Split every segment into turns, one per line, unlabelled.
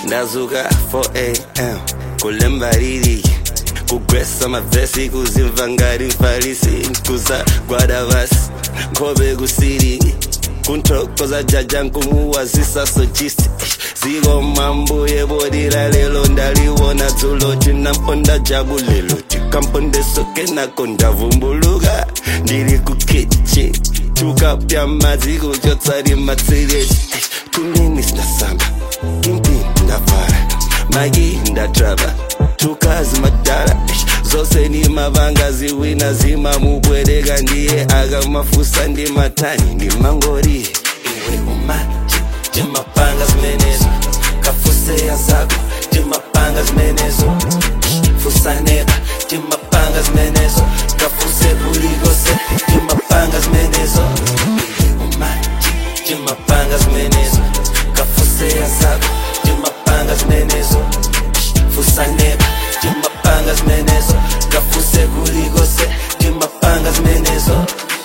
ndazuka 4am kulemba lili kugwesa mavesi kuzimva ngati mfarisi kuzagwada vasi nkhope kusiri kunthokoza jaja nkumuwazisa sojisti ziko mambuye bodira lelo ndaliwona dzulo tinamponda jabulelo tikampondesoke nako ndavumbuluka ndiri kukichi tukapya madzi kuchotsari matsireti tunini sinasamba impi ndavhara magi ndatrava tukazi madhara zose ni mavanga ziwina zimamubwereka ndiye akamafusa ndi matani ndi mangori iwe umaji timapanga zimenezo kafuseya zako timapanga zimenezo fusaneba timapanga zimenezo kafuse kulikose timapanga zimenezo iwe umaji timapanga zimenezo kafuseya zako timapanga zimenezo fusaneba timapanga zimenezo kafuse kulikose timapanga zimenezo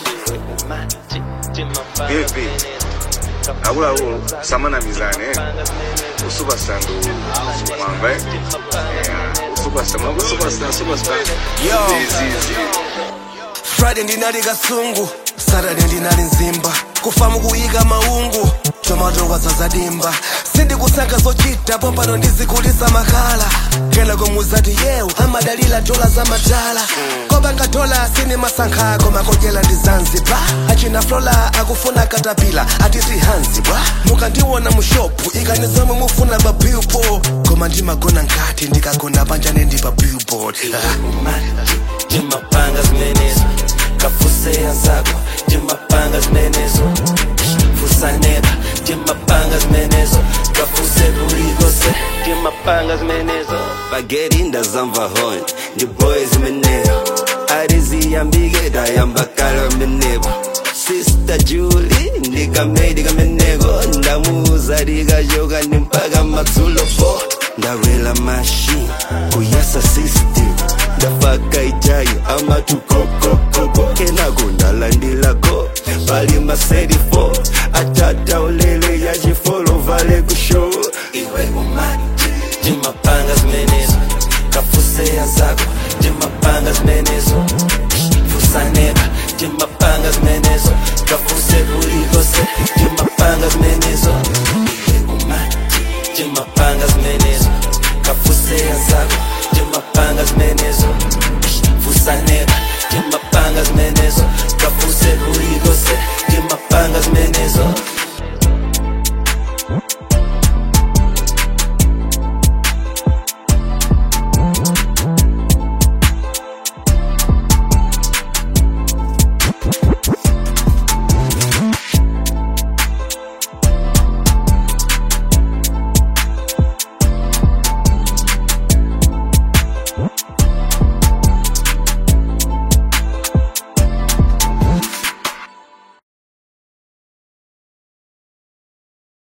vipi akuluakulu samanamizane usupastar ndo mwamba eh? Yeah, usupastar mwamba usupastar superstar
Yo.
zizi
friday ndinali kasungu saturday ndinali nzimba kufamu kuyika maungu tomatokwa zazadimba sindikusankha zochita pompano ndizikulisa makhala kena komuzati yewu amadalila dola za matala kobanga dola sini masankha ako makodyela ndi zanzibar achina flola akufuna katapila ati sihanzi bwa mukandiwona mushopu ikani zomwe mufuna pa billboard koma ndimagona nkati ndikagona panjane ndi pa billboard ah.
timapanga zimenezo kafuseya zako timapanga zimenezo fusaneba timapanga zimenezo kafuse kulikose timapanga zimenezo bageri ndazamva hon ndi boy zimeneyo ariziyambike dayambakala menebo Sister Julie ndikamedi kameneko ndamuuza likachoka ndi mpaka madzulo 4 ndawela machine kuyasa system ndafaka ijayo amatukokokoko kenako ndalandilako pali maseri 4 atata ulele yachifolo vale kushow iwe umati timapanga zimenezo kafuseya zako timapanga zimenezo fusaneba timapanga zimenezo kafuse kulikose timapanga